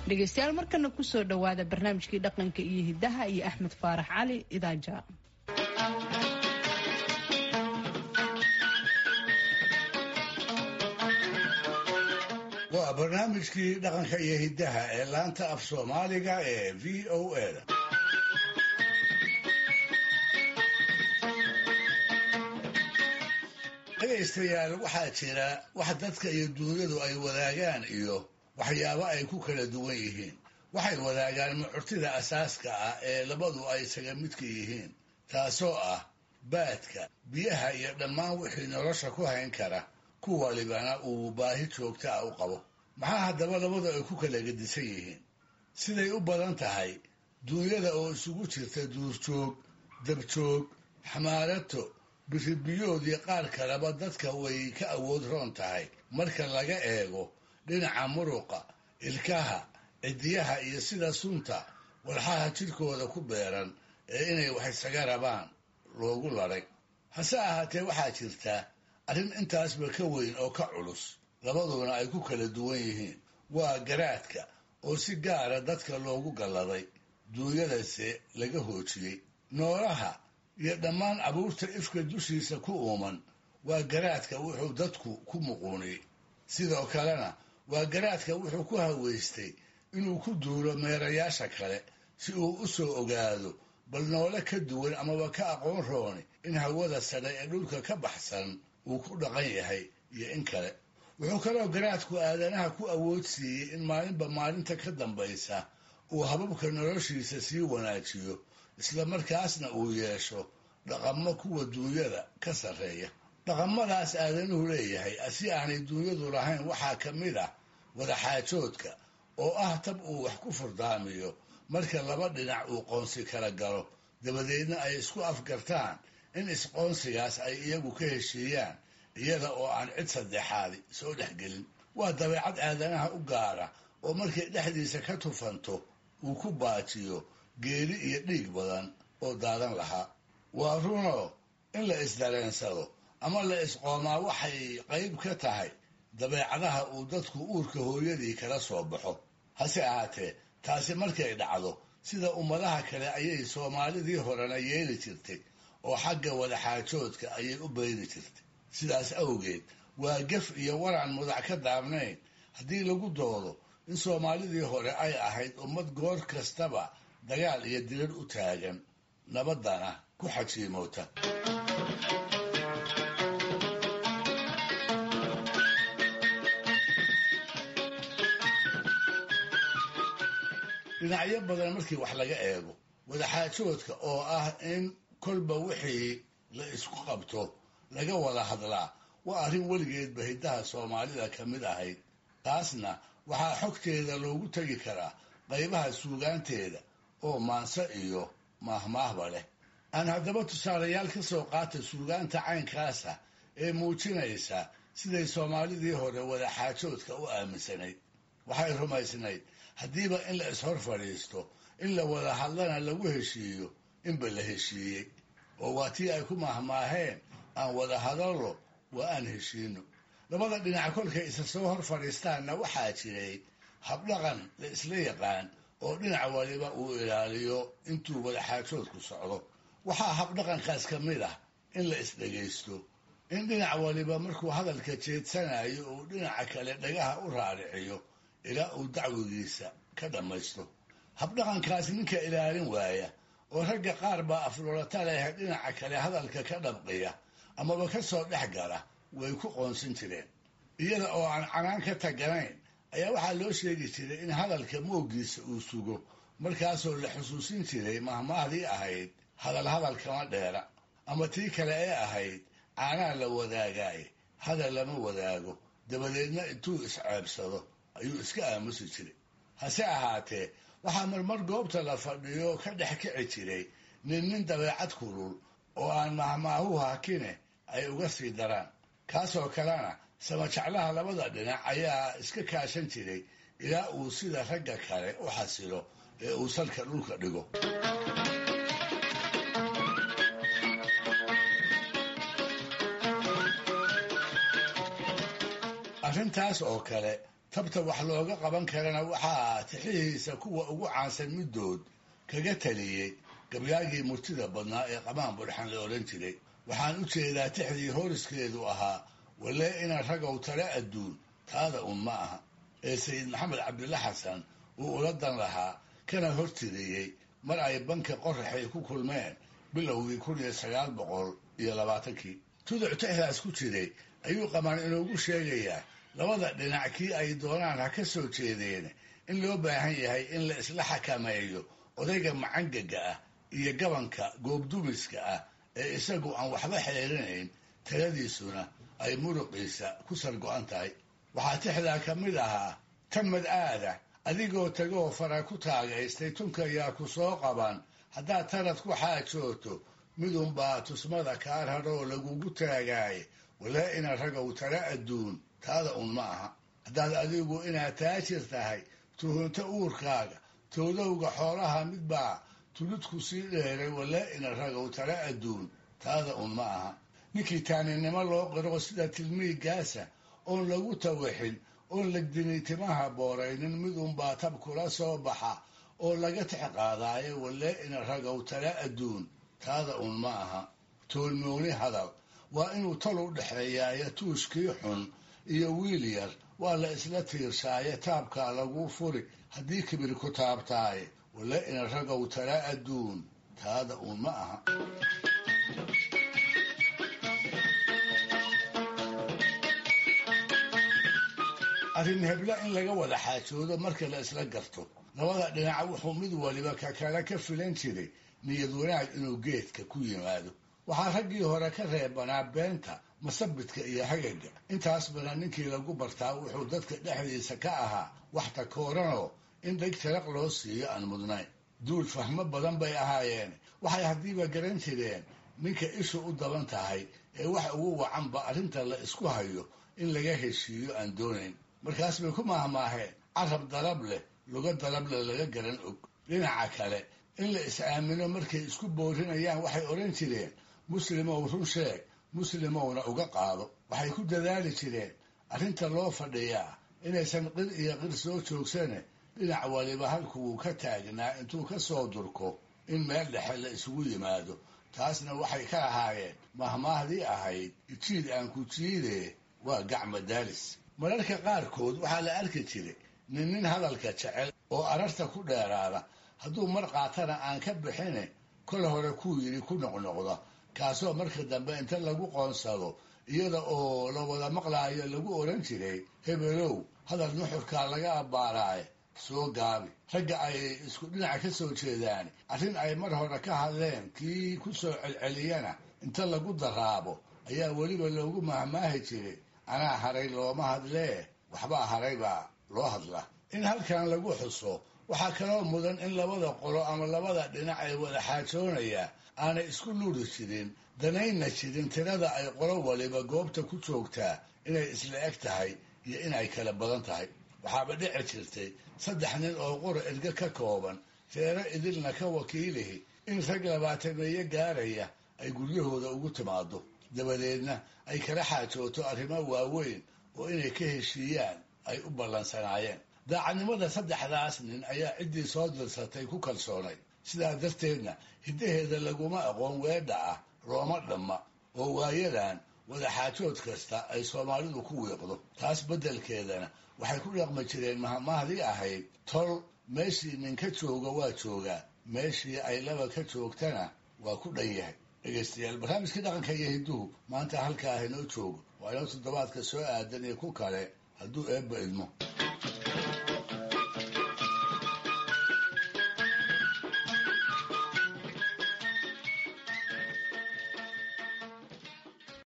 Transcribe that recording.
dhegeystayaal markana kusoo dhowaada barnaamijkii dhaqanka iyo hidaha iyo axmed faarax cali idaaja waa barnaamijkii dhaqanka iyo hiddaha ee laanta af soomaaliga ee v o a da dhegaystayaal waxaa jira wax dadka iyo duunyadu ay wadaagaan iyo waxyaabo ay ku kala duwan yihiin waxay wadaagaan mucurtida asaaska ah ee labadu ay isaga midka yihiin taasoo ah baadka biyaha iyo dhammaan wixii nolosha ku hayn kara ku walibana uu baahi joogta ah u qabo maxaa haddaba labadu ay ku kala gedisan yihiin siday u badan tahay duunyada oo isugu jirta duurjoog dabjoog xamaarato biribiyoodii qaar kaleba dadka way ka awood roon tahay marka laga eego dhinaca muruqa ilkaha cidiyaha iyo sida sunta walxaha jidhkooda ku beeran ee inay wax isaga rabaan loogu ladhay hase ahaatee waxaa jirta arrin intaasba ka weyn oo ka culus labaduna ay ku kala duwan yihiin waa garaadka oo si gaara dadka loogu galladay duunyadase laga hoojiyey noolaha iyo dhammaan abuurta ifka dushiisa ku uuman waa garaadka wuxuu dadku ku muquuniyey sidoo kalena waa garaadka wuxuu ku haweystay inuu ku duulo meerayaasha kale si uu u soo ogaado bal noole ka duwan amaba ka aqoon rooni in hawada sadhe ee dhulka ka baxsan uu ku dhaqan yahay iyo in kale wuxuu kaloo garaadku aadanaha ku awood siiyey in maalinba maalinta ka dambaysa uu hababka noloshiisa sii wanaajiyo isla markaasna uu yeesho dhaqamo kuwa duunyada ka sarreeya dhaqamadaas aadanuhu leeyahay si aanay duunyadu lahayn waxaa ka mid ah wadaxaajoodka oo ah tab uu wax ku furdaamiyo marka laba dhinac uu qoonsi kala galo dabadeedna ay isku afgartaan in isqoonsigaas ay iyagu ka heshiiyaan iyada oo aan cid saddexaadi soo dhexgelin waa dabeecad aadanaha u gaara oo markay dhexdiisa ka tufanto uu ku baajiyo geeri iyo dhiig badan oo daadan lahaa waa runoo in la isdareensado ama la isqoomaa waxay qayb ka tahay dabeecadaha uu dadku uurka hooyadii kala soo baxo hase ahaatee taasi markay dhacdo sida ummadaha kale ayay soomaalidii horena yeeli jirtay oo xagga wadaxaajoodka ayay u bayri jirtay sidaas awgeed waa gef iyo waraan mudac ka daabnayn haddii lagu doodo in soomaalidii hore ay ahayd ummad goor kastaba dagaal iyo dirar u taagan nabaddana ku xajiimoota dhinacyo badan markii wax laga eego wadaxaajoodka oo ah in kolba wixii la isku qabto laga wada hadlaa waa arrin weligeedba hiddaha soomaalida ka mid ahayd taasna waxaa xogteeda loogu tegi karaa qaybaha suugaanteeda oo maanse iyo maahmaahba leh aan haddaba tusaalayaal ka soo qaata suugaanta caynkaasa ee muujinaysa siday soomaalidii hore wadaxaajoodka u aaminsanayd waxay rumaysnayd haddiiba in la ishor fadhiisto in la wada hadlana lagu heshiiyo inba la heshiiyey oo waa tii ay ku maahmaaheen aan wada hadallo waa aan heshiino labada dhinac kolkay isa soo hor fadhiistaanna waxaa jiray habdhaqan la isla yaqaan oo dhinac waliba uu ilaaliyo intuu wadaxaajoodku socdo waxaa habdhaqankaas ka mid ah in la isdhegaysto in dhinac waliba markuu hadalka jeedsanayo uu dhinaca kale dhagaha u raariciyo ilaa uu dacwigiisa ka dhammaysto habdhaqankaas ninka ilaalin waaya oo ragga qaar baa afloolata leh dhinaca kale hadalka ka dhabqiya amaba ka soo dhex gala way ku qoonsan jireen iyada oo aan canaan ka taganayn ayaa waxaa loo sheegi jiray in hadalka moogiisa uu sugo markaasoo la xusuusin jiray mahmaahdii ahayd hadal hadal kama dheera ama tii kale ee ahayd caanaa la wadaagaaye hadal lama wadaago dabadeedna intuu isceebsado ayuu iska aamusi jiray hase ahaatee waxaa marmar goobta la fadhiyo ka dhex kici jiray nin nin dabeecad kulul oo aan mahmaahu hakine ay uga sii daraan kaasoo kalena samajeclaha labada dhinac ayaa iska kaashan jiray ilaa uu sida ragga kale u xasilo ee uu salka dhulka dhigo arrintaas oo kale tabta wax looga qaban karana waxaa tixihiisa kuwa ugu caansan middood kaga taliyey gabyaagii murtida badnaa ee qamaan budhxan la odhan jiray waxaan u jeedaa tixdii hooriskeedu ahaa walee ina ragow tale adduun taada un ma aha ee sayid maxamed cabdilla xasan uu ula dan lahaa kana hortiriyey mar ay banka qoraxay ku kulmeen bilowgii kun iyo sagaal boqol iyo labaatankii tuduc tixdaas ku jiray ayuu qamaan inoogu sheegayaa labada dhinac kii ay doonaan ha ka soo jeedeen in loo baahan yahay in la isla xakameeyo odayga macangaga ah iyo gabanka goobdumiska ah ee isagu aan waxba xeerinayn taladiisuna ay muruqiisa ku sargo-an tahay waxaa tixdaa ka mid ahaa tamad aada adigoo tagoo fara ku taagaystay tunkayaa ku soo qaban haddaad tarad ku xaajooto midunbaa tusmada kaa raroo lagugu taagaaye walaa ina ragow tala adduun taada un ma aha haddaad adigu inaad taajir tahay tuhunto uurkaaga toodowga xoolaha midbaa tuludku sii dheeray walaa ina ragow tala adduun taada un ma aha ninkii taaninimo loo qiro sida tilmiigaasa oon lagu tawixin oon legdini timaha booraynin midunbaa tab kula soo baxa oo laga tix qaadaayo walee ina ragow tala adduun taada un ma aha toolmooni hadal waa inuu tal u dhexeeyaayo tuushkii xun iyo wiil yar waa la isla tiirsaaye taabkaa laguu furi haddii kibir ku taabtaaye walee ina ragow tala adduun taada un ma aha arrin heblo in laga wada xaajoodo marka la isla garto labada dhinac wuxuu mid waliba ka kale ka filan jiray niyad wanaag inuu geedka ku yimaado waxaa raggii hore ka reebanaa beenta masabidka iyo hagaga intaas bana ninkii lagu bartaa wuxuu dadka dhexdiisa ka ahaa wax takooranoo in dheg taraq loo siiyo aan mudnayn duul fahmo badan bay ahaayeen waxay haddiiba garan jireen ninka ishu u daban tahay ee wax ugu wacanba arrinta la isku hayo in laga heshiiyo aan doonayn markaas bay ku maahmaaheen carab dalab leh luga dalableh laga garan og dhinaca kale in la is-aamino markay isku boorinayaan waxay odhan jireen muslimow run sheeg muslimowna uga qaado waxay ku dadaali jireen arrinta loo fadhiyaa inaysan qir iyo qir soo joogsane dhinac waliba halkuwuu ka taagnaa intuu ka soo durko in meel dhexe la isugu yimaado taasna waxay ka ahaayeen mahmaahdii ahayd jiid aan ku jiidee waa gacma daalis mararka qaarkood waxaa la arki jiray nin nin hadalka jecel oo ararta ku dheeraada hadduu mar qaatana aan ka bixine kol hore kuu yidhi ku noqnoqda kaasoo marka dambe inta lagu qoonsado iyada oo la wada maqlaayo lagu odhan jiray hebelow hadal nuxurkaa laga abbaaraaye soo gaabi ragga ay isku dhinac ka soo jeedaan arrin ay mar hore ka hadleen kii ku soo celceliyana inta lagu daraabo ayaa weliba loogu mahmaahi jiray anaa haray looma hadlee waxbaa haray baa loo hadla in halkan lagu xuso waxaa kaloo mudan in labada qolo ama labada dhinac ay wada xaajoonaya aanay isku luri jirin danaynna jirin tirada ay qolo waliba goobta ku joogtaa inay isla eg tahay iyo inay kala badan tahay waxaaba dhici jirtay saddex nin oo qura erge ka kooban reero idilna ka wakiilihi in rag labaatameeye gaaraya ay guryahooda ugu timaado dabadeedna ay kala xaajooto arrimo waaweyn oo inay ka heshiiyaan ay u ballansanaayeen daacadnimada saddexdaas nin ayaa ciddii soo dirsatay ku kalsoonay sidaa darteedna hiddaheeda laguma aqoon weedha ah looma dhamma oo waayadan wadaxaajood kasta ay soomaalidu ku wiiqdo taas beddelkeedana waxay ku dhaqmi jireen mahmahdii ahayd tol meeshii ninka jooga waa joogaa meeshii ay laba ka joogtana waa ku dhan yahay dhegaystayaal barnaamijkii dhaqanka iyo hidduhu maanta halkaa inoo joogo waa inoo toddobaadka soo aadan iyo ku kale hadduu eebba idmo